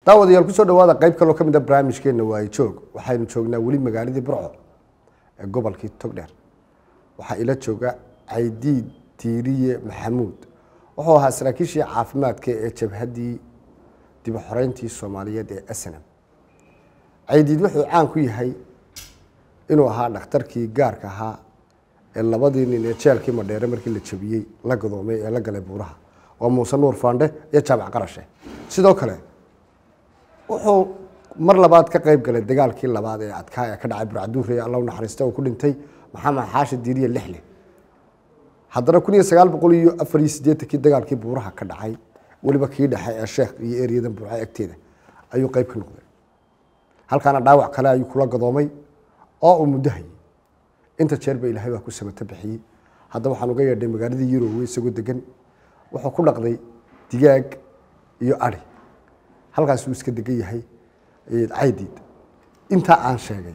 daawadayaal kusoo dhawaada qayb kaloo ka mid a barnaamijkeena waaye joog waxaynu joognaa weli magaaladii burco ee gobolkii togdheer waxaa ila jooga caydiid tiiriye maxamuud wuxuu ahaa saraakiishii caafimaadka ee jabhaddii dib u xoreyntii soomaaliyeed ee snm caydiid wuxuu caan ku yahay inuu ahaa dhakhtarkii gaarka ahaa ee labadii nin ee jeelkii madheere markii la jabiyey la gadoomay ee la galay buuraha waa muuse nuur faandhe iyo jaamac qarashe sidoo kale wuxuu mar labaad ka qayb galay dagaalkii labaad ee adkaa ee ka dhacay burcaduure ee alla u naxariista oo ku dhintay maxamed xaashi diiriye lixle haddana kun iyo sagaal boqol iyo afar iyo siddeetankii dagaalkii buuraha ka dhacay weliba kii dhexe ee sheekh iyo eryadan burco agteeda ayuu qayb ka noqday halkaana dhaawac kale ayuu kula gadoomay oo uu muddo hayay inta jeer ba ilaahay baa ku samato bixiyey hadda waxaan uga yeedhay magaaladii yurowe isagoo degan wuxuu ku dhaqday digaag iyo ari halkaas uu iska degan yahay caydiid intaa aan sheegay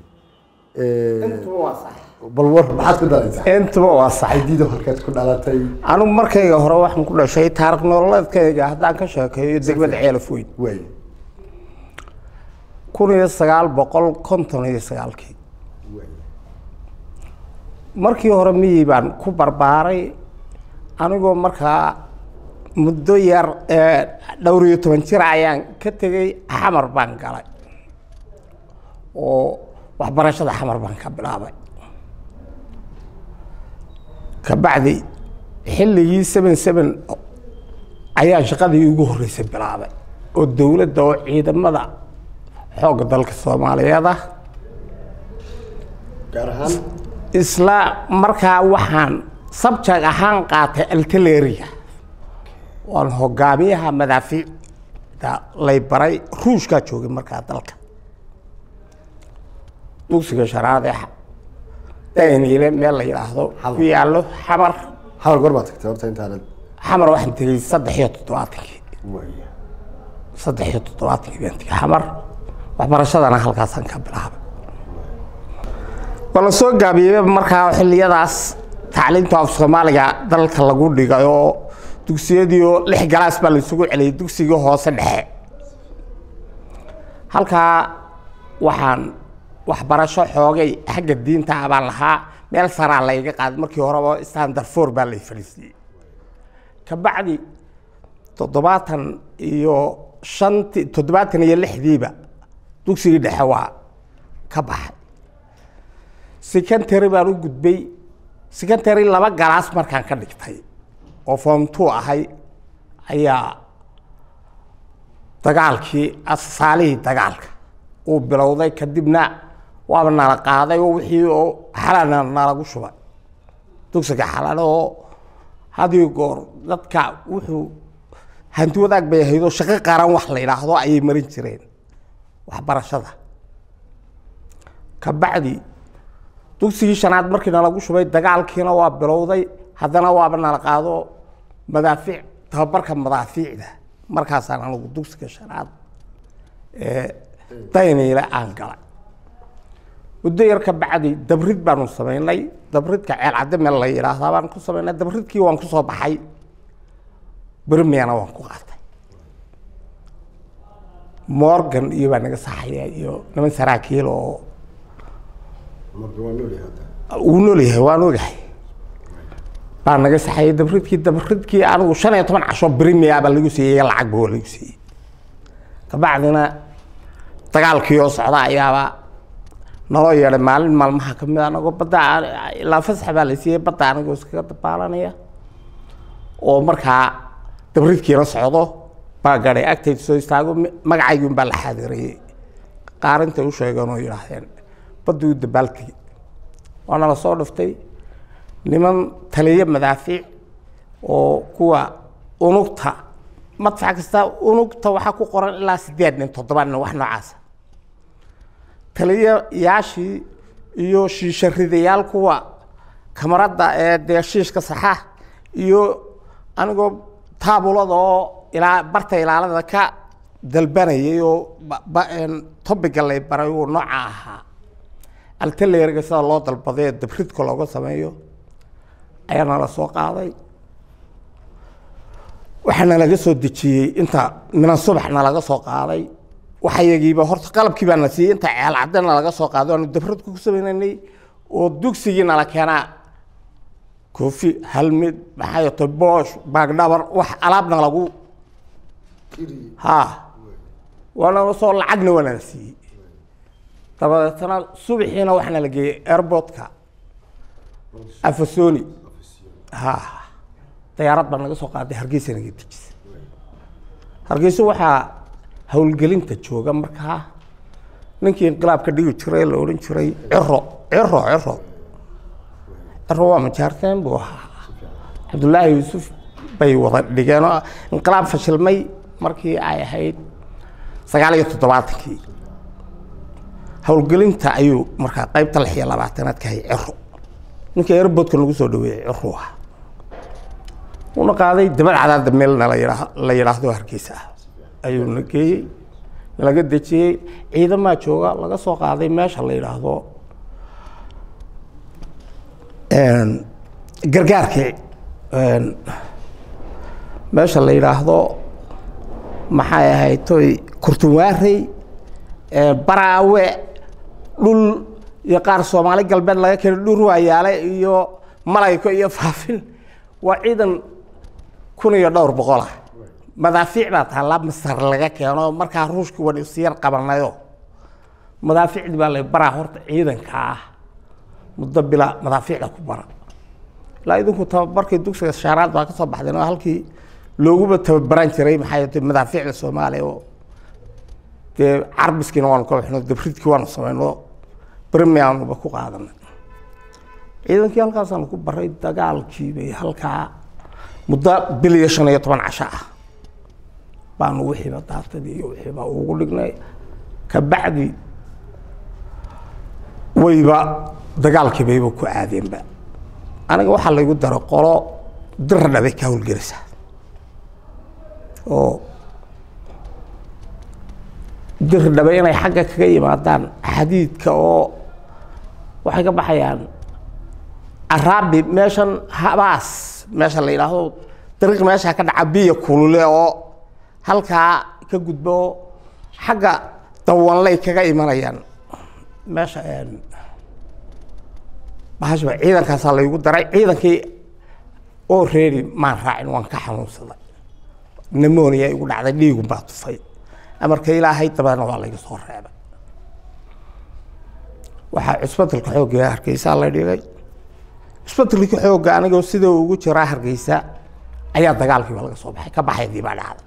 bal war maxaad ku dhalaysaa intuba waa sax caydiido halkaad ku dhalatay anigu markayga hore waxaan ku dhashay taariikh nololeedkayga haddaan ka sheekeeyo degmada ceelaf weyn waay kun iyo sagaal boqol konton iyo sagaalkii waay markii hore miyii baan ku barbaaray anigoo markaa muddo yar ee dhowr iyo toban jir ayaan ka tegey xamar baan galay oo waxbarashada xamar baan ka bilaabay kabacdi xilligii seven seven ayaan shaqadii ugu horreysay bilaabay oo dowladda oo ciidamada xoogga dalka soomaaliyeed ah gaar ahaan isla markaa waxaan sabjag ahaan qaatay altaleria waan hogaamiyaha madaafiicda lay baray ruushkaa joogay markaa dalka dugsiga shanaad ee daniile meel la yidhaahdo ku yaallo xamar xamar goor baad tagtay horta intaanad xamar waxaan tegey saddex iyo toddobaatankii waay saddex iyo toddobaatankii baan tegey xamar waxbarashadana halkaasaan ka bilaabay waa la soo gaabiyey markaa xilliyadaas tacliinta af soomaaliga dalka lagu dhigay oo dugsiyadii oo lix galaas baa la isugu celiyay dugsigii hoose dhexe halkaa waxaan waxbarasho xoogay xagga diinta ah baan lahaa meel saraa layga qaaday markii horeba standard four baa lay fadhiisiyey kabacdi toddobaatan iyo shanti toddobaatan iyo lixdiiba dugsigii dhexe waa ka baxay secondary baan u gudbay secondary laba galaas markaan ka dhigtay oo form two ahay ayaa dagaalkii asaalihii dagaalka uu bilowday kadibna waaba nala qaaday oo wixii oo xalana nalagu shubay dugsiga xalana oo hadiyo goor dadka wuxuu hanti wadaag bay ahayd oo shaqo qaran wax la yidhaahdo ayay marin jireen waxbarashada kabacdi dugsigii shanaad markii nalagu shubay dagaalkiina waa bilowday haddana waaba nala qaado madaafiic tababarka madaafiicda markaasaan anigu dugsiga shanaad ee dayniile aan galay muddo yar ka bacdi dabrid baanu samaynay dabridka ceel cadde meel la yidhaahdaa baan ku samaynay dabridkii waan ku soo baxay bermiana waan ku qaatay morgan iyo baa naga saxaya iyo niman saraakiil oo marka waa nool yahay hadda uu nool yahay waan ogahay baa naga saxayay dabridkii dabridkii anigu shan iyo toban casho bremia baa lagu siiyey lacagba waa lagu siiyey kabacdina dagaalkii oo socda ayaaba naloo yeedhay maalin maalmaha kamid a anagoo badda ilaa fasax baa la siiyey badda anigoo iskaga dabaalanaya oo markaa dabridkiina socdo baa gaday agtayda soo istaago magacaygun baa la xaadirayey qaarintay u sheegeen oo yidhaahdeen badda u dabaaltegi waana la soo dhiftay niman taliyo madaafiic oo kuwa unugta madfac kasta unugta waxaa ku qoran ilaa sideed nin toddoba nin wax noocaasa taliyayaashii iyo shiisharidayaal kuwa kamaradda ee dee shiishka saxa iyo anigoo taabulada oo ilaa barta ilaalada ka dalbanayay oo tobiga lay baray uu nooca ahaa altaleeriga sida loo dalbaday ee dabridka looga sameeyo ayaa nala soo qaaday waxaana laga soo dejiyey inta minan subaxna laga soo qaaday waxyagiiba horta qalabkii baa na siiyey inta ceel cadana laga soo qaado aanu dabradku ku samaynanay oo dugsigii nala keenaa koofi halmid maxaa yato boosh baagdhabar wax alaabna lagu ha waana soo lacagna waa nala siiyey dabadeetana subaxiina waxaana la geeyey airportka afasoni ha dayaarad baa naga soo qaaday hargeysa naga dejisa hargeysa waxaa howlgelinta jooga markaa ninkii inqilaabka dhigi jiray la odhan jiray ciro ciro ciro ciro waa majaarteen buu ahaa cabdullaahi yuusuf bay wada dhigeen oo inqilaab fashilmay markii ay ahayd sagaal iyo toddobaatankii howlgelinta ayuu markaa qaybta lix iyo labaatanaad ka hayay ciro ninkii airboodka nagu soo dhaweeyey ciru ah una qaaday dabad cadaada meelna la yidhaa la yidhaahdo hargeysa ah ayuu na geeyey laga dejiyey ciidamaa jooga laga soo qaaday meesha la yidhaahdo gargaarkii meesha la yidhaahdo maxay ahayd toy kurtunwaarey baraawe dhul iyo qaar soomaali galbeed laga keenay dhur waayaale iyo malayko iyo faafin waa ciidan kun iyo dhowr boqolah madaafiic baa taallaa masar laga keeno markaa ruushka wan isyar qabanayo madaafiicdii baa la baraa horta ciidanka ah muddo bila madaafiicda ku bara ilaa idinku tababarkii dugsiga shaaraad baa ka soo baxdeen oo halkii looguba tababaran jiray maxaa yeete madaafiicda soomaaliya oo dee carbiskiina waanu ka baxno dabridkii waanu samayno brimianuba ku qaadanay ciidankii halkaasaanu ku baray dagaalkii bay halkaa muddo bil iyo shan iyo toban casho ah baanu wixiiba daatadii iyo wixiiba ugu dhignay kabacdi wayba dagaalkii bayba ku aadeenba aniga waxaa laygu daro qolo diradha bay ka howlgelaysaa oo dirdhabe inay xagga kaga yimaadaan xadiidka oo waxay ka baxayaan araabi meeshan habaas meesha la yidhaahdo dariiq meesha ka dhaca biyo kulule oo halkaa ka gudbo oo xagga dawanlay kaga imanayaan meesha bahashba ciidankaasaa laygu daray ciidankii oo reeri maan raacin waan ka xanuunsaday nemonia igu dhacday dhiigun baa tufay amarka ilaahay dabeedna waa layga soo reebay waxaa cusbatalka xoogga hargeysaa la dhigay cusbatalkii xoogga anigoo sida ugu jiraa hargeysa ayaa dagaalkiiba laga soo baxay ka baxaydii baa dhacday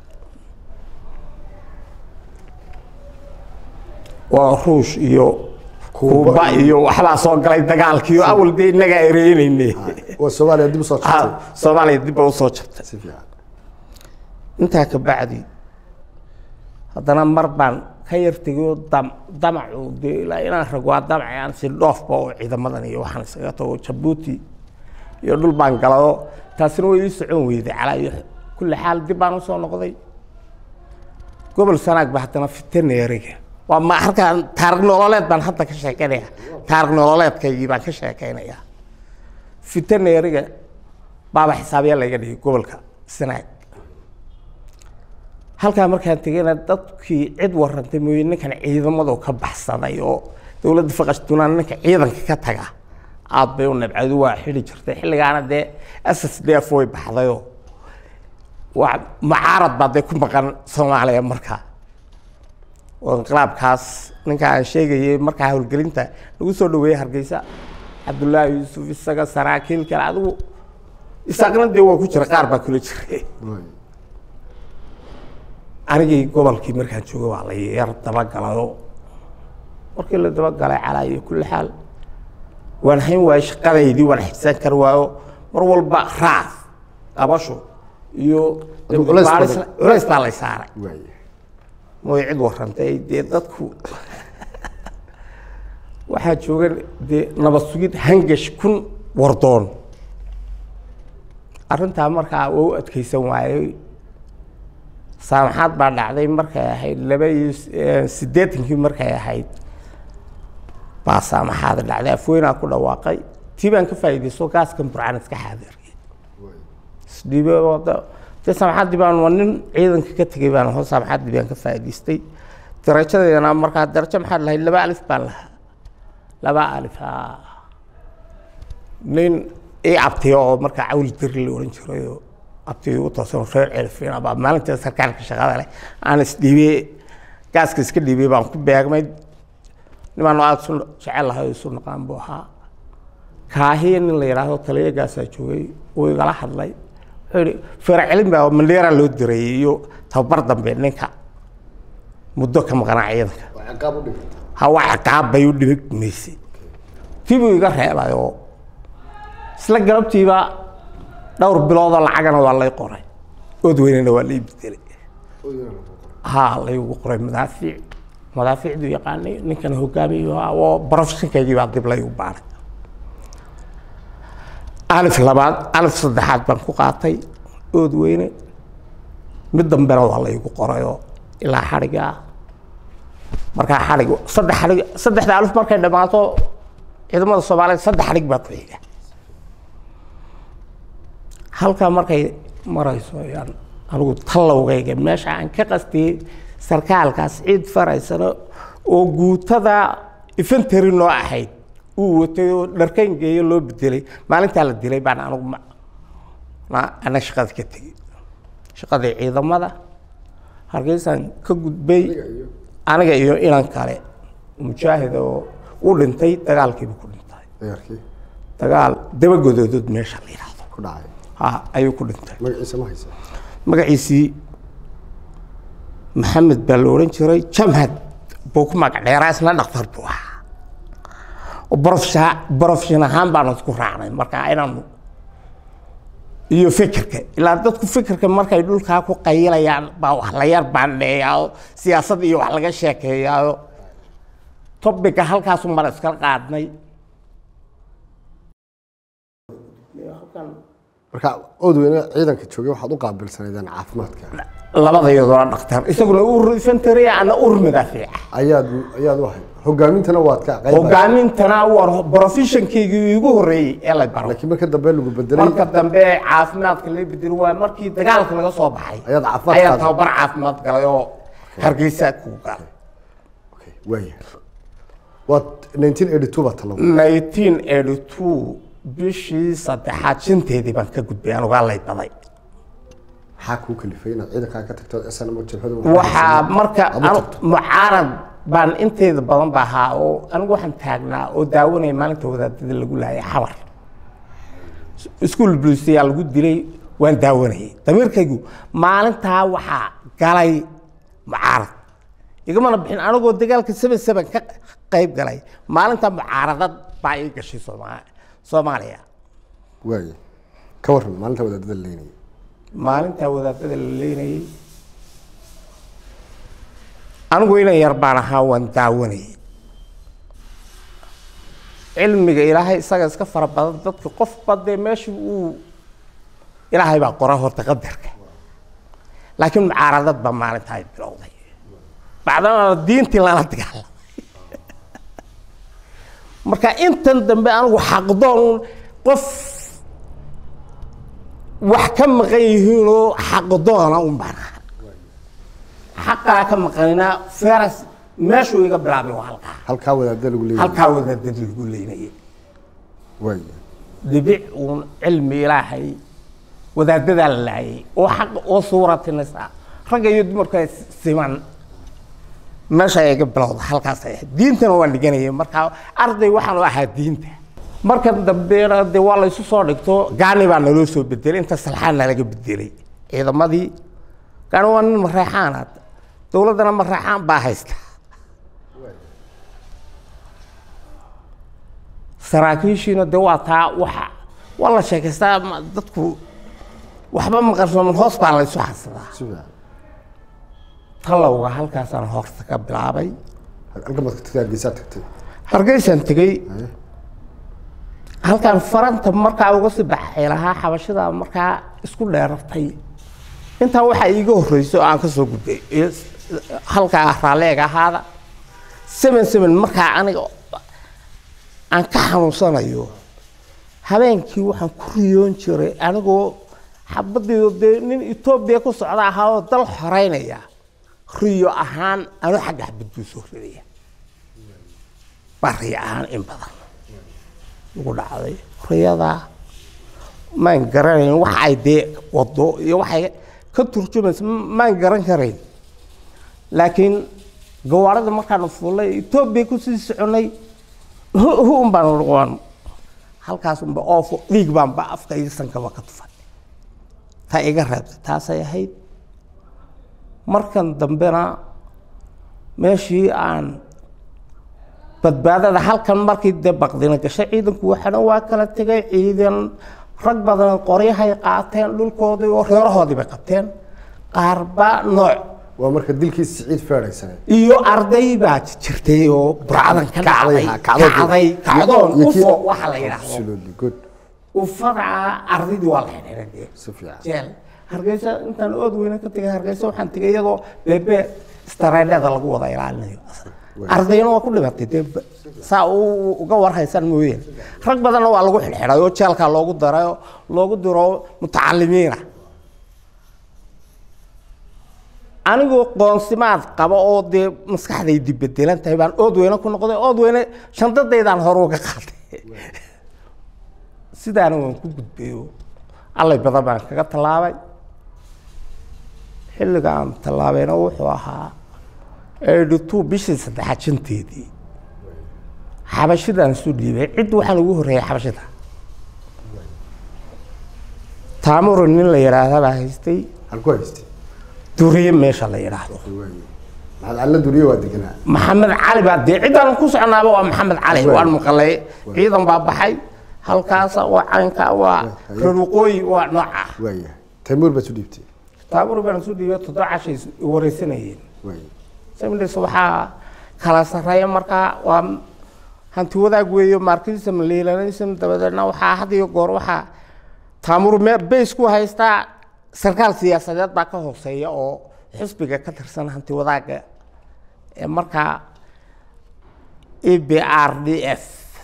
waa ruush iyo kuuba iyo waxbaa soo galay dagaalkii oo awal dee innagaa ereynayne waa soomaaliya dib usoo jirtay soomaaliya dib ba usoo jabtay si fiican intaa ka bacdi haddana mar baan ka yartegay oo dam damacu dee ilaa inaan rag waa damacay aan si dhoofba oo ciidamadan iyo waxaan iskaga tago jabuuti iyo dhul baan galado taasina way ii socon weyday calaa iyo kulli xaal dib baan usoo noqday gobol sanaag ba haddana fitaneeriga waa ma halkaan taarikh nololeed baan hadda ka sheekeynaya taarikh nololeedkaygii baan ka sheekeynayaa fitaneeriga baaba xisaabya layga dhigay gobolka sanaag halkaa markaan tegayna dadkii cid warantay mooye ninkan ciidamadu ka baxsaday oo dowladda faqastunaan ninka ciidanka ka taga aad bay u nabcadu waa xidhi jirtay xilligaana dee s s d f way baxdayoo waa mucaarad baa dee ku maqan soomaaliya markaa oo inqilaabkaas ninka aan sheegayay markaa howlgelinta lagu soo dhaweeyey hargeysa cabdullaahi yuusuf isaga saraakiil kale adigu isaaqna dee waa ku jira qaar baa kula jiray anigii gobolkii markaan jooga waa la yar dabagalayo markii la dabagalay calaa iyo kulli xaal waan hayn waayo shaqadaydii waan xibsan kar waayo mar walba raaf qabasho iyo Adigu culays badan. baaris- culays baa lay saaray waaye mooy cid warantay dee dadku waxaa jooga dee nabad sugid hangash kun wardoon arrintaa markaa waa u adkeysan waayey saamaxaad baa dhacday markay ahayd laba iyo s- eh, siddeetankii markay ahayd baa saamaxaada dhacday afweynaa ku dhawaaqay tii baan ka faa'iidaysto gaaskan burcaan iska xaadiriyay isdhiibe oo da- dee saamaxaadii baan waa nin ciidanka ka tegay baan hoo saamaxaadii baan ka faa'iidaystay darajadeedana markaa darajo maxaa lahayd laba alif baan lahaa laba alif haa nin ii abtiyo oo markaa cawli diri la ohan jirayoo abtiyo igu toosan reer celfina baa maalinta sarkaalka shaqada leh aan isdhiibey gaaska iska dhiibay baan ku beegmay nimaan aada isu jecel lahay isu naqaan buu ahaa kaahiya nin la yidhaahdo taliya gaasaa joogay uu igala hadlay wuxuu yihi feercelin baa mandheera loo dirayay iyo tababar dambe ninka muddo ka maqnaa ciidanka waa ciqaab u dhiganta hawa ciqaab bay u dhibigmaysay tii buu iga reebay oo isla galabtiiba dhowr biloodoo lacagana waa lay qoray ood weynena waa lay bedelay haa laygu qoray madaafiic madaafiicdu yaqaanay ninkana hogaamiyo ahaa oo professionkaygii baa dib laygu baaray alif labaad alif saddexaad baan ku qaatay ood weyne mid dambena waa laygu qorayoo ilaa xadhiga ah markaa xadhig saddex xadhig saddexda alif markay dhammaato ciidamada soomaaliyeed saddex xadhig baa ku xiga halkaa markay marayso ayaan anigu tallowgayga meesha aan ka qastiyey sarkaalkaas ciid faraysano oo guutada infantary noo ahayd uu watay oo dharkayn geeyo loo bedelay maalintaa la dilay baan anigu ma na- ana shaqada ka tegey shaqadii ciidamada hargeysaan ka gudbay aniga iyo inan kale mujaahid oo u dhintay dagaalkiiba ku dhintay ciyaarkii dagaal dabagodoodood meesha la yidhaahdo ku dhacay ha ayuu ku dhintay magaciisa ma haysa magaciisii maxamed baa la odhan jiray jamhad buu ku magac dheeraa isna dhaktar buu ahaa oo barofsha- barofshin ahaan baanu isku raacnay marka inaanu iyo fikirka ilaa dadku fikirka markay dhulkaa ku qayilayaan baa wax la yar baandheeyaa oo siyaasad iyo wax laga sheekeeyaayo topica halkaasu mara iskala qaadnay marka ood weyne ciidanka joogay waxaad u qaabilsanaydeen caafimaadka labada iyadoona dhaktar isaguna ur infantry ana ur madaafiica ayaad ayaad u ahayd hogaamintana waad ka qayb hogaamintana war professionkaygii igu horreeyey ee la baro laakiin marka dambe lagu bedelay marka dambe caafimaadka la bedelo waa markii dagaalka laga soo baxay Ayaad caafimaad ayaa qaaday. tababar caafimaad galay oo hargeysa ku galay Okay, waaya waad 1982 baa talaw 1982 bishii saddexaad shanteedii baan ka gudbay anugaa lay baday maxaa kuu kalifay inaad ciidankaa ka tagto snm jabhada waxaa marka aad u anu- tagto mucaarad baan inteeda badan ba ahaa oo anigu waxaan taagnaa oo daawanaya maalinta wadaadada lagu laayay xabar iskuol bulisiyaa lagu dilay waan daawanayay damiirkaygu maalintaa waxaa galay mucaarad igamana bixin anigoo dagaalka seven seven ka qayb galay maalinta mucaaradad baa ii gashay sooma soomaaliya waaya ka warran maalinta wadaadada leynaya maalintaa wadaadada la leynayay anigu inan yar baan ahaa waan daawanayay cilmiga ilaahay isaga iska fara badan dadka qofba dee meesha uu ilaahay baa qora horta qadarka laakiin mucaaradad baa maalintaa ay bilowday bacdana diintii lala dagaalamay marka intan dambe anigu xaqdoon qof wax ka maqan yihiinoo xaqdoona un baan ahaa xaqaa ka maqanina feras meeshuu iga bilaabay waa halkaa halkaa wadaadada lagu leeyahay halkaa wadaadada lagu leynayay waaya dhibic uun cilmi ilaahay wadaadadaa la laayay oo xaq oo suuratinaysa ragga iyo dumarka siman meesha ay iga bilowda halkaas ay ahayd diintana waan dhiganayay markaa arday waxaan u ahaa diinta marka dambena de waa la isu soo dhigto gaani baa naloo soo bedelay inta salxaan nalaga bedelay ciidamadii gaani waa nin mareexaana dowladdana mareexaan baa haysta saraakiishiina de waa taa waxa waa la sheekaystaa ma- dadku waxba maqarsooman hoos baa la isu xasadaa si fiican talowga halkaasaan horta ka bilaabay halka maad ka tagtay hargeysaa tagtay hargeysaan tegey Haye. halkaan faranta markaa uga sii baxay lahaa xabashada markaa isku dheerartay intaa waxaa iiga horreysay oo aan ka soo gudbay iyo s- halkaa raalleega ahaada seven seven markaa aniga aan ka xanuunsanayo habeenkii waxaan ku riyoon jiray anigoo xabadiido dee nin etoobiya ku socda ahaa oo dal xoreynaya riyo ahaan anu xagga xabad buu soo ridaya baa riyo ahaan in badan ugu dhacday riyadaa maan garanayn waxa ay dee wado iyo waxay ka turjumaysa maan garan karayn laakiin gawaarida markaanu fuulay etoobiya kusii soconay hu un baan noqon halkaas unba oofo dhiig baanba afka iyo sankaba ka tufay taa iga reebtay taasay ahayd markan dambena meeshii aan badbaadada halkan markii dee baqdina gashay ciidanku waxana waa kala tegay ciidan rag badan qoryahay qaateen dhulkoodii oo reerahoodii bay qabteen qaarba nooc waa marka dilkii siciid feedhaysane iyo arday baa jirtay oo burcadan ka dhacday ha, kacdoon. kacday kacdoon Iyo kii- ufo waxa la yidhaahdo absolutely good ufada ardaydii waa la xidhiidhay dee si fiican jeel hargeysa intaan ood weyne ka tegay hargeysa waxaan tegay iyadoo beebe stareedhada lagu wada ilaalinayo ardayna waa ku dhimatay dee ba- saa u- uga warhaysan mooyeen rag badanna waa lagu xidhxidhay oo jeelkaa loogu daray oo loogu diro mutacalimiina anigoo qoonsimaad qaba oo dee maskaxdaydi bedelan tahay baan ood weyne ku noqday ood weyne shandadaydaan hore uga qaatay sidaana waan ku gudbayo allay badan baan kaga tallaabay xilliga aan tallaabayna wuxuu ahaa eighty two bishii saddexaad shanteedii xabashidaan isu dhiibay cid waxaan ugu horreeyay xabashida taamuro nin la yidhaahda baa haystay halku haystay duriye meesha la yidhaahdo maxamed calla duriye waa deganaa maxamed cali baa dee ciddaan ku socnaaba waa maxamed cali waan maqalay ciidan baa baxay halkaasa waa caynka waa reer waqooyi waa nooca waayahay taymuur baad isu dhiibtay taabur baan isu dhiibay toddoba cashay wareysanayeen waaya samilis waxaa kala sarreeya markaa waa hanti wadaag weeyo marxism leelanism dabadeedna waxaa had iyo goor waxaa taamur me bays ku haystaa sarkaal siyaasadeed baa ka hooseeya oo xisbiga ka tirsan hanti wadaaga ee markaa e b r d f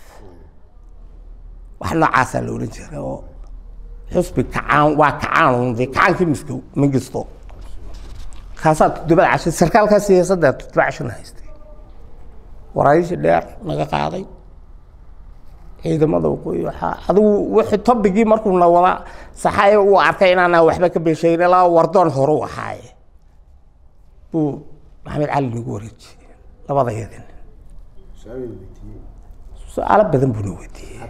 wax noocaasaa la odhan jiray oo xisbi kacaan waa kacaan de kacaankii misko mingisto kaasaa toddobada casho sarkaalkaa siyaasadda toddoba cashona haystay waraysi dheer naga qaaday ciidamada waqooyi waxaa adigu wixii tobigii markuu na wada saxaye uu arkay inaanaan waxba ka beshayn ilaa wardoon hore u ahaaye buu maxamed cali nagu wareejiyey labada yadin su-aalo badan buu na weydiiyey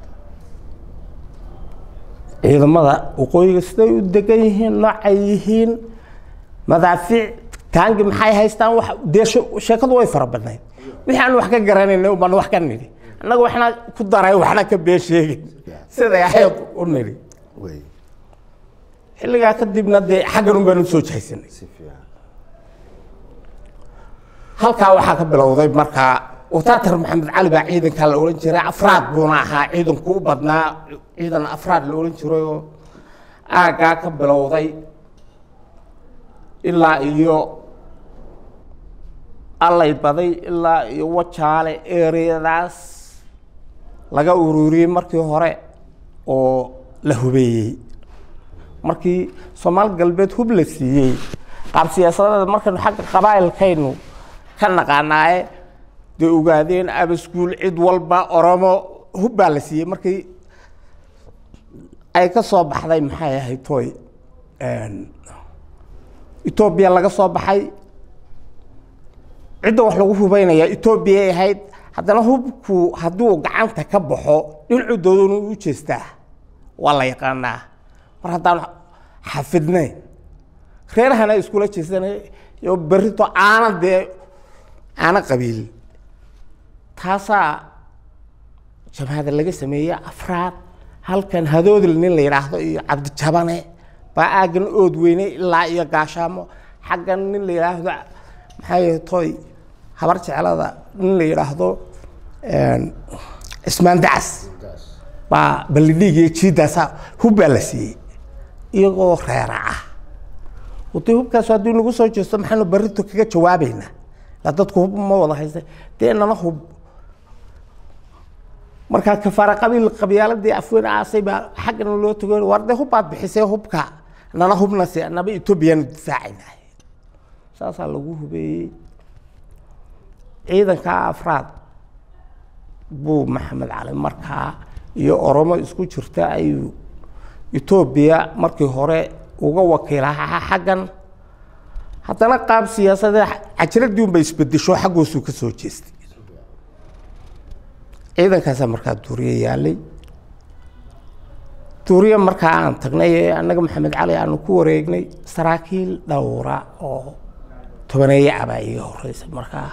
ciidamada waqooyiga siday u degan yihiin noocay yihiin madaafiic taangi maxay haystaan wax dee she- sheekadu way fara badnayd wixii aan wax ka garanayna uban wax ka nidhi annaga waxna ku daray waxna ka been sheegin siday ahayd u nidhi waay xilligaa kadibna dee xaggan un baan u soo jahaysanay si fiican halkaa waxaa ka bilowday markaa wataatar maxamed cali baa ciidankaa la odhan jiray afraad buuna ahaa ciidanku u badnaa ciidan afraad la odhan jirayoo aaggaa ka bilowday ilaa iyo allay baday ilaa iyo wajaale ereyadaas laga ururiyey markii hore oo la hubeeyey markii soomaali galbeed hub la siiyey qaab siyaasadeeda markaynu xagga qabaa'ilkaynu ka naqaanaaye dee ogaadeen abaskuul cid walba oromo hub baa la siiyey markii ay ka soo baxday maxay ahayd toy etoobiya laga soo baxay cidda wax lagu hubeynaya etoobiyay ahayd haddana hubku hadduu gacanta ka baxo dhinacuu doodonu u jeestaa waa la yaqaanaa mar haddaan xafidnayn reerahana iskula jeesanay iyo berrito aana dee aana qabiil taasaa jabhada laga sameeyey afraad halkan hadoodil nin la yidhaahdo iyo cabdijabane baa aaggan ood weyne ilaa iyo gaashaamo xaggan nin la yidhaahdo maxay toy habar jeclada nin la yidhaahdo cismaan dacas baa ballidhiig iyo jiidaasa hub baa la siiyey iyagoo reera ah wade hubkaas haddii nagu soo jeesto maxaanu barrito kaga jawaabaynaa la dadku hub ma wada haysta dee nana hub markaa kafaara qabiil qabyaaladii afweyn aasay baa xaggana loo tago war dee hubbaad bixisay hubka nana hubna si naba etoobiyanu difaacaynahay saasaa lagu hubeeyey ciidankaa afraad buu maxamed cali markaa iyo oromo isku jirta ayuu etoobiya markii hore uga wakiilahaa xaggan haddana qaab siyaasadee cajiradii unba isbedesho xaggoosuu ka soo jeestay ciidankaasaa markaa duuriye yaalay duuriye markaa aan tagnay ee annaga maxamed cali aanu ku wareegnay saraakiil dhowra oo tobaneeye abaa iga horeysa markaa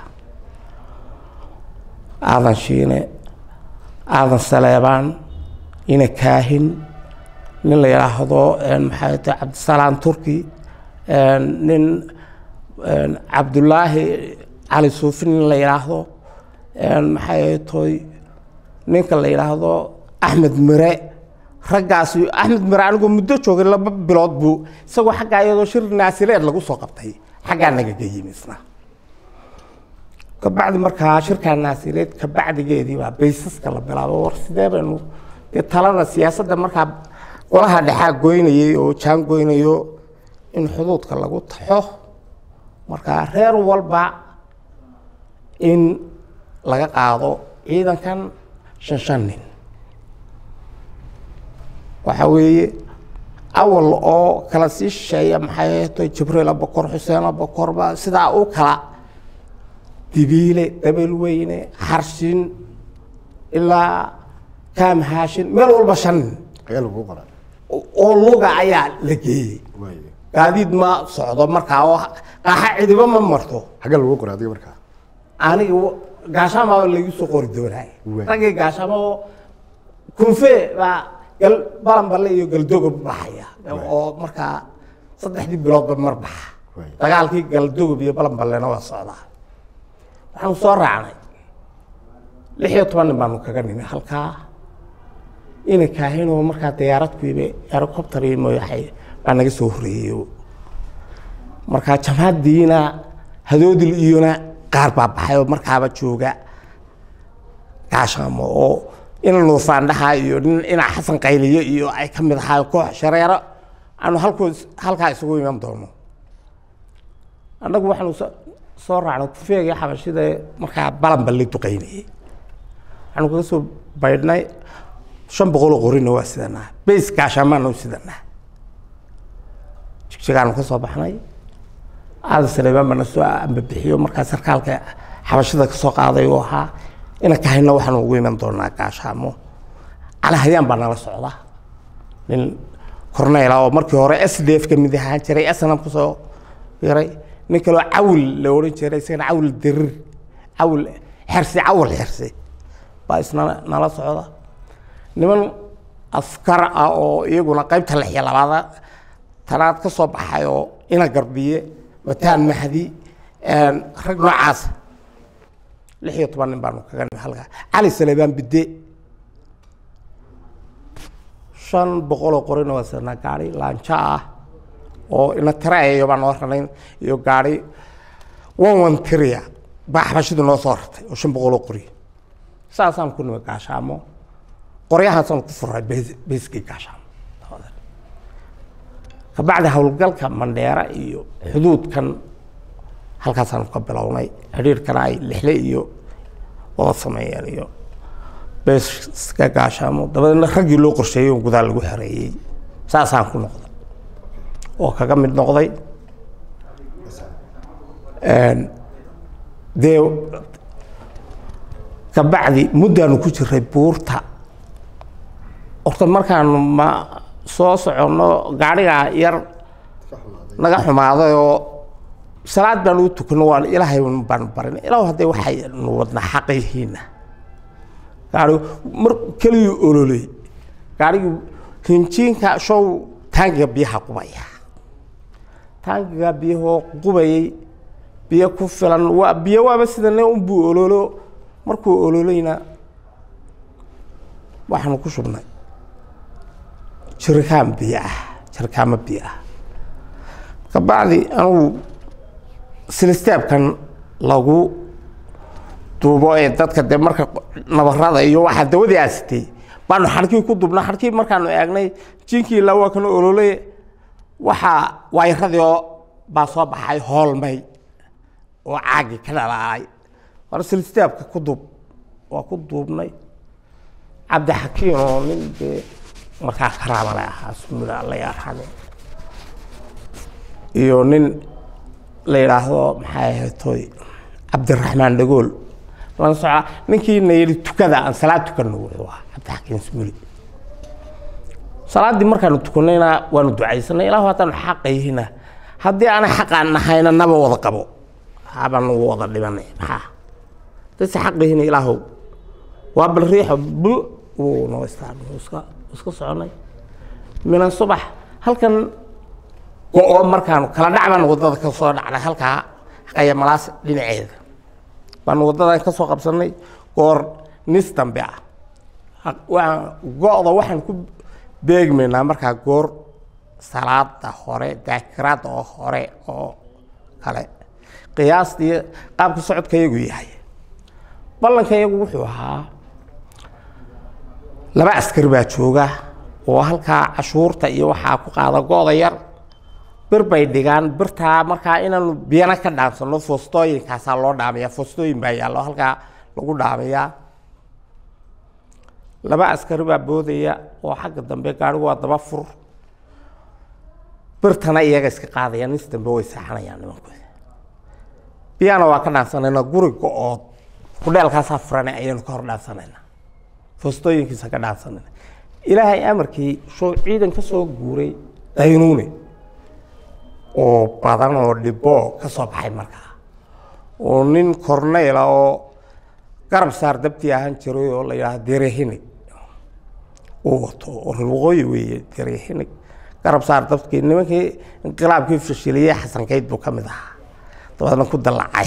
aadan shiine aadan saleebaan ina kaahin nin la yidhaahdo maxay tahay cabdisalaam turki nin cabdullaahi cali suufi nin la yidhaahdo maxay toy ninka la yidhaahdo axmed mire raggaasi axmed mire anigoo muddo joogay laba bilood buu isagoo xaggaa iyadoo shir naasireed lagu soo qabtay xaggaa nagaga yimi isna kabacdi markaa shirkaa naasireed kabacdigeedii baa baysaska la bilaabo war sidee baynu dee talada siyaasadda markaa golaha dhexaa goynayay oo jaan goynayo in xuduudka lagu taxo markaa reer walba in laga qaado ciidankan shan shan nin waxa weeye awal oo kala sii shisheeya maxay to jibriil abakor xuseen abakorba sidaa u kala dibiile dabelweyne xarshin ilaa kaam haashin meel walba shan nin ayaa lagu qoraa oo luga ayaa la geeyey waaye gaadiid ma socdo markaa oo qaaxa cidiba ma marto xagga lagu qoraa adiga markaa aniga gaashaamaaba lagu soo qori doonay Waay. raggii gaashaamo kunfe baa gal balanballe iyo galdogob baxaya oo markaa saddexdii biloodba mar baxa Waay. dagaalkii galdogob iyo balanballena waa socdaa waxaanu soo raacnay lix iyo toban nin baanu kaga nimi halkaa ina kaahinoo markaa diyaarad ku yimi helicopter iyo mooyaxay baa naga soo horreeyey markaa jamhadiina hadoodil iyona qaar baa baxay oo markaaba jooga gaashaamo oo ina nuufaandhaha iyo nin ina xasan qayliyo iyo ay ka mid ahaa koox shareero aanu halkoos halkaa isugu iman doono annagu waxaanu so- soo raacnay kufeegii xabashida markaa balanba la duqaynayay waxaanu kaga soo baydhnay shan boqol oo qorina waa sidanaa bays gaashaamaana u sidanaa jigjigaanu ka soo baxnay aadan saleebaan baa na soo ambabixiyo markaa sarkaalka xabashida ka soo qaaday oo ahaa ina kahayna waxaanu ugu iman doonaa gaashaamo cali hayaan baa nala socda nin corneyla oo markii hore s d f ka mid ahaan jiray snam kusoo yaray nin kaloo cawil la odhan jiray isagana cawil dirir cawil xersi cawil xersi baa isna nala socda niman askar ah oo iyaguna qaybta lix iyo labaada tanaad ka soo baxay oo ina garbiye mataan mahdi rag noocaas lix iyo toban nin baanu kaga nimi halkaa cali saleebaan bidde shan boqoloo qorina waa sanaa gaari laanjo ah oo ina tirayayo baa noo ranayn iyo gaari one one tiria baa xabashidu noo soo rartay oo shan boqoloo qori saasaan ku nimi gaashaamo qoryahaasaan ku furay beys- beyskii gaashaamo kabacdi howlgalka mandheera iyo xuduudkan halkaasaanu ka bilownay xidhiirkana ay lixle iyo wada sameeyeen iyo beeska gaashaamo dabadeedna raggii loo qorsheeyey oo gudaha lagu xereeyey saasaan ku noqday oo kaga mid noqday dee kabacdi muddaanu ku jiray buurta horta markaanu ma soo soconno gaadhigaa yar naga xumaaday oo salaad baanu u tukanno waan ilaahay baanu barin ilaah hadday waxaynu wadnaa xaqiyihiina gaari mar keligii ololey gaarigii hinjiinka show taangiga biyaha qubaya taangiga biyahoo qubayay biyo ku filan waa biyo waaba sida nin unbuu ololo markuu ololayna waxaanu ku shubnay jirikaan biyo ah jirikaamo biyo ah kabacdi anugu silistaabkan lagu duubo ee dadka dee marka nabarada iyo waxaa dawadii aasitay baanu xarkii ku dubna xarkii markaanu eegnay jinkii ilaa waa kana ololay waxaa waayaradii oo baa soo baxay hoolmay oo caagii ka dhalaalay war silstaabka ku duub waa ku duubnay cabdixakiin oo nin dee markaa karaamale ahaa sumida alla yarxame iyo nin la yidhaahdo maxay ahayd toy cabdiraxmaan dhagool lan soca ninkii na yidhi tukada aan salaad tukanno wuxuu ahaa cabdixakiin sumuli salaaddii markaanu tukanayna waanu ducaysanay ilaahu haddaanu xaqayhina haddii aanay xaqaan nahayna naba wada qabo habaan ugu wada dhibanay maxaa dadse xaqayhina ilaahow waa bal riixo bu wuu noo istaan wuu iska wuu iska soconay minan subax halkan go-o markaanu kala dhac baan waddada ka soo dhacnay halkaa haqaya malaas dhinaceeda baanu waddadan ka soo qabsanay goor nis dambe ah waan go-da waxaan ku beegmaynaa markaa goor salaada hore daakiraada oo hore oo kale qiyaastii qaabka socodka iyagu yahay ballanka iyagu wuxuu ahaa laba askari baa jooga oo halkaa cashuurta iyo waxaa ku qaada go-da yar bir bay dhigaan birtaa markaa inaanu biyana ka dhaamsano foostooyinkaasaa loo dhaamaya foostooyin baa yaallo halkaa lagu dhaamayaa laba askari baa boodaya oo xagga dambe gaarigu waa daba fur birtana iyaga iska qaadaya nis dambe way seexanayaan nimankooda biyana waa ka dhaansanayna guri go-ood kudheelkaasaa furana ayaynu ka hor dhaansanayna foostooyinkiisa ka dhaansanayna ilaahay amarkii shoo ciidan ka soo guuray daynuune oo badan oo dhibo ka soo baxay markaa oo nin corneyla oo garab saar dabtii ahaan jiray oo la yidhaahdo derehinig uu wato oo reer waqooyi weeye derehinig garab saar dabkii nimankii inqilaabkii fashiliyey xasankeyd buu ka mid ahaa dabeedna ku dallacay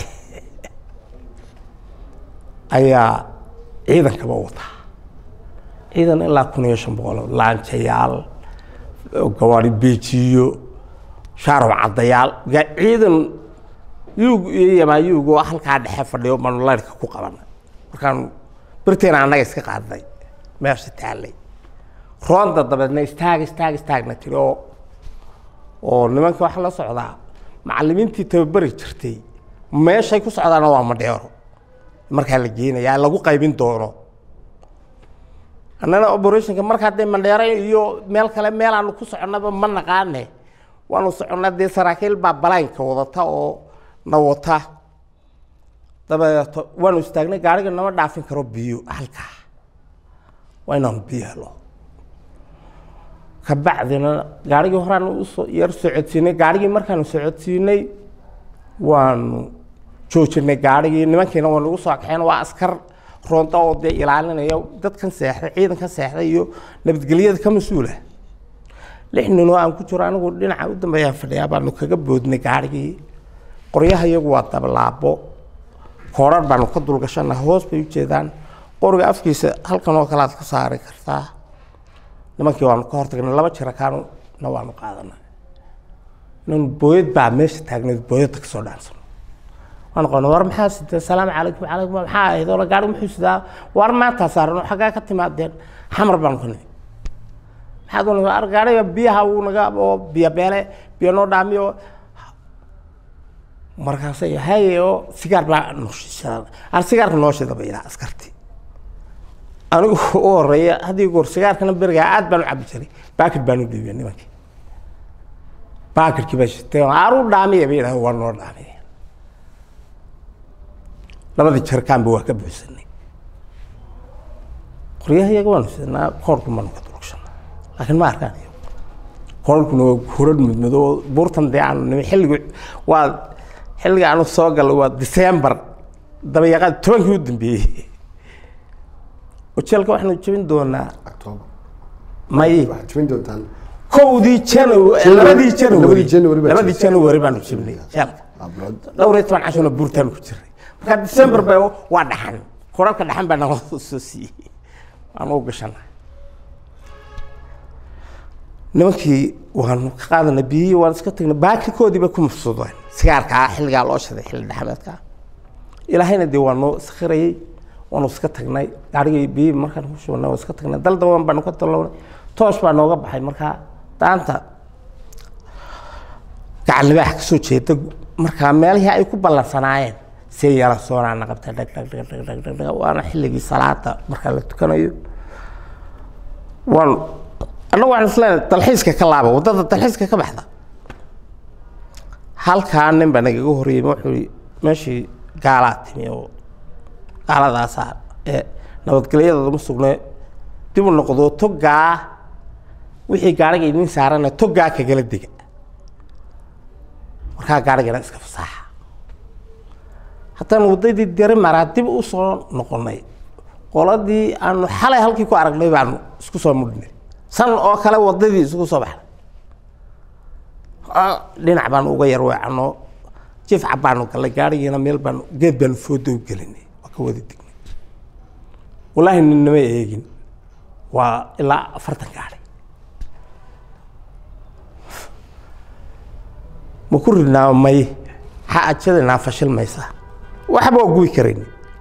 ayaa ciidankaba wataa ciidan ilaa kun iyo shan boqol laanjayaal gawaari beejiyo shaarab caddayaal ciidan yuug iyo yamaayuug oo halkaa dhexe fadhiyo baanu layrka ku qabanay markaanu birteena annaga iska qaadnay meesha taallay roonda dabeedna istaag istaag istaagna tiri oo oo nimanka waxaa la socdaa macallimiintii tababari jirtay meeshay ku socdaana waa madheero markaa la geenayaa lagu qaybin doono annana operationka markaa dee mandheero iyo meel kale meel aanu ku soconnaba ma naqaane waanu soconnaa dee saraakiil baa balaynka wadata oo na wata dabeeto waanu istaagnay gaariga nama dhaafin karo biyo halkaa waa inaanu biyo helo kabacdina gaarigii horeaan usoo yar socodsiinay gaarigii markaanu socodsiinay waanu joojinay gaarigii nimankiina waa nagu soo kaxeen waa askar roonta oo dee ilaalinaya dadkan seexday ciidankan seexday iyo nabadgelyada ka mas-uula lix nin oo aan ku jiro anigu dhinaca u dambeeyaan fadhiyaa baanu kaga boodnay gaarigii qoryaha iyagu waa dablaabo koorar baanu ka dulgashana hoos bay u jeedaan qoriga afkiisa halkan oo kale aad ka saari kartaa nimankii waanu ka hortagnay laba jirakaanuna waanu qaadanay inanu booyad baa meesha taagnayd booyadda kasoo dhaansano waan qoona war maxaa sidee salaamu calaykum calaykum maxaa ahayd oo gaari muxuu sidaa war maantaa saaran oo xaggaa ka timaadeen xamar baanu ka nimi maxaad u ar gaariga biyaha uu naga oo biyo beele biyo noo dhaamiyo markaasay haye oo sigaar baa nooshisa ar sigaarka nooshida bay yidhaha askarti anigu u horeeya haddii goor sigaarkana berigaa aad baan u cabi jiray baakir baan u dhiibiyay nimankii baakirkii baa shitay aru dhaamiya bay yidhaha waa noo dhaamiya labadii jarkaanba waa ka buuxsanay qoryaha iyaga waanu sidnaa koorku maanu ka dulugshana laakiin ma arkaan iyo koorkuna waa hurad mudmado buurtan dee aanu nimi xilligu waa xilliga aanu soo galay waa december dabayaqaad tobankii u dambeeyey ujeelka waxaanu jebin doonaa october may waxaad jebin doontaan kowdii january labadii labadii january January baa labadii jebisay. january baanu jebnay jeelka abroad dhowr iyo toban cashona buurtaanu ku jiray marka december ba waa dhaxan korarka dhaxan baa nala soo siiyey waan u gashanay nimankii waanu ka qaadanay biyihii waan iska tagnay baakirkoodii bay ku mafsuudeen sigaarkaa xilligaa loo shiday xilli dhaxameedka ilaahayna dee waa noo sakhirayey waanu iska tagnay gaarigii biyihii markaan ku shubnay waan iska tagnay dal daban baanu ka talownay toosh baa nooga baxay markaa daanta gacan libaax ka soo jeeda markaa meelihii ay ku ballansanaayeen see yara soonaana qabta dhag dhag dhag dhag dhag dhag dhag waana xilligii salaada markaa la tukanayo waan annagu waxaan isleeyahay dalxiiska ka laaba waddada dalxiiska ka baxda halkaa nin baa nagaga horreeyey wuxuu yidhi meeshii gaalaa timi oo gaaladaasaa ee nabadgelyadooda ma sugne dib u noqdo togaa wixii gaariga idin saarana togaa kagala dega markaa gaarigana iska fasaaxa haddana waddadii deri maraa dib u soo noqonay qoladii aanu xalay halkii ku aragnay baanu isku soo mudhnay san oo kale waddadii isugu soo baxnay dhinac baanu uga yar weecanoo jifca baanu gallay gaarigiina meel baanu geed baanu foodo u gelinay waa ka wada dignay wallaahi ninnama eegin waa ilaa afartan gaari ma ku ridnaa may ha ajadanaa fashilmaysaa waxba waa gubi karayn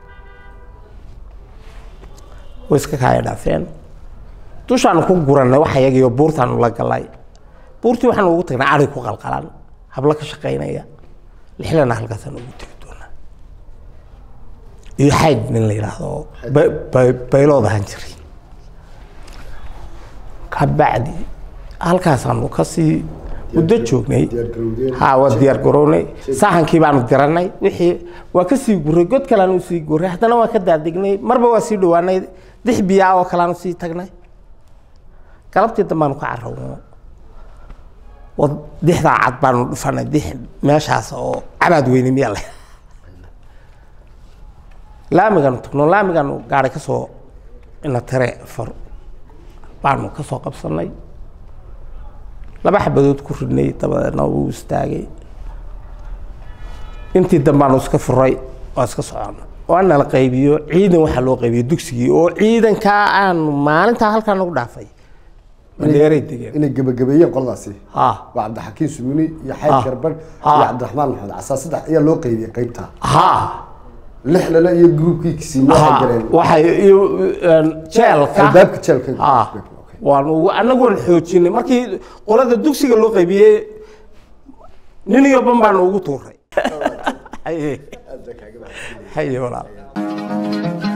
way iska kaaya dhaafeen dushaanu ku gurannay wax yagiyo buurtaanu la galay buurtii waxaanu ugu tagnay ari ku qalqalan hablo ka shaqaynaya lixlana halkaasaan ugu tegi doonaa iyo xayd nin la yidhaahdo baylood ahaan jiray kabacdi halkaasaanu kasii muddo joognay ha waa diyaar garownay sahankii baanu diranay wixii waa kasii guray god kaleanu sii guray haddana waa ka daadignay marba waa sii dhawaanay dix biyaa oo kaleanu sii tagnay galabtii dambaanu ka carrawno dixdaa cad baanu dhufanay dix meeshaas oo cabaad weyne miyaa le laamigaanu tagno laamigaanu gaari ka soo ina tare far baanu ka soo qabsanay laba xabadood ku ridnay dabadeedna wuu istaagay intii dambaanu iska furay waa iska socona waana la qaybiyo ciidan waxaa loo qaybiyo dugsigii oo ciidankaa aanu maalintaa halkaa nagu dhaafay madeeray degeen inay gebagabeeyeen qoladaasi ha waa cabdixakiin sumuni iyo xayd Ah. garban Ah. iyo cabdiraxmaan maxamed casaa saddex ayaa loo qaybiyey qaybta ha lix lale iyo groupkii kisiin waxay ha galeen waxay iyo een, jeelka albaabka jeelka ha Okay. waan ugu anagoon xoojinay markii qolada dugsiga loo qaybiyey nin iyo ban baanu ugu tuuray haye haye walaal